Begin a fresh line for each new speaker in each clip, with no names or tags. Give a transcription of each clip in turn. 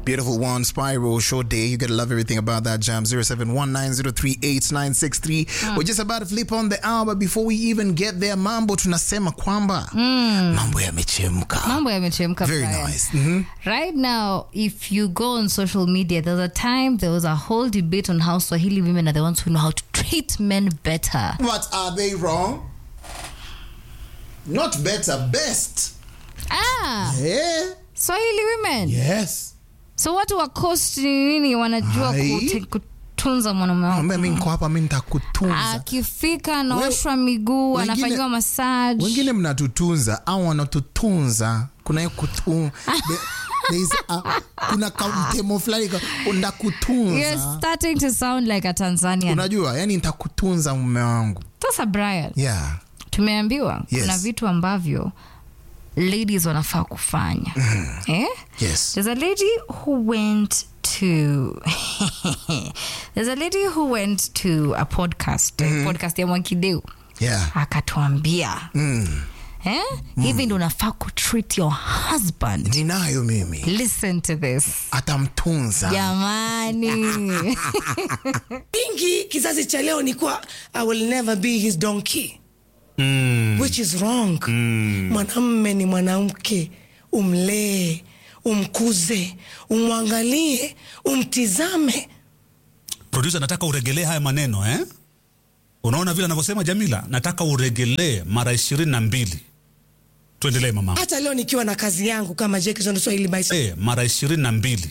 Beautiful one, Spiral, Short Day. You gotta love everything about that jam. 0719038963. We're just about to flip on the hour, but before we even get there, mambo tunasema kwamba mambo yamechemka.
mambo yamechemka
Very
Brian.
nice. Mhm.
right now if you go on social media there's a time there was a whole debate on how swahili women are the ones who know how to treat men better
What are they wrong? Not better, best.
ah
Yeah.
swahili women
Yes.
so watu wa coast ni nini wanajua
Hai.
kute, kutunza mwanaume wao
Mwambie mimi niko hapa, mimi nitakutunza.
akifika anaoshwa miguu
wengine-
anafanyiwa massage
wengine mnatutunza au wanatutunza kuna hiyo kutu, the, there is a, kuna kamtemo fulani ka-
You're
ndakutunza
starting to sound like a Tanzanian.
unajua yani nitakutunza mume wangu
Sasa Brian,
yeah
tumeambiwa
Yes.
kuna vitu ambavyo ladies wanafaa kufanya eh?
yes
There's a lady who went to There's a lady who went to a podcast, eh, podcast ya Mwakideu
yeah
akatuambia
mm.
eh? hivi ndo unafaa kutreat your husband.
ninayo mimi
Listen to this.
atamtunza
Jamani.
Pingi kizazi cha leo ni kuwa I will never be his donkey
mm.
which is wrong. Mwanamme ni mwanamke, umlee, umkuze, umwangalie, umtizame.
producer nataka uregelee haya maneno eh? unaona vile anavyosema jamila nataka uregelee mara ishirini na mbili tuendelee mama
Hata leo nikiwa na kazi yangu kama Jackson Swahili Bicycle.
eh, mara ishirini na mbili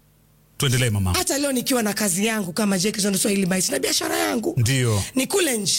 tuendelee mama
Hata leo nikiwa na kazi yangu kama Jackson Swahili Bicycle na biashara yangu
ndio
ni kule nje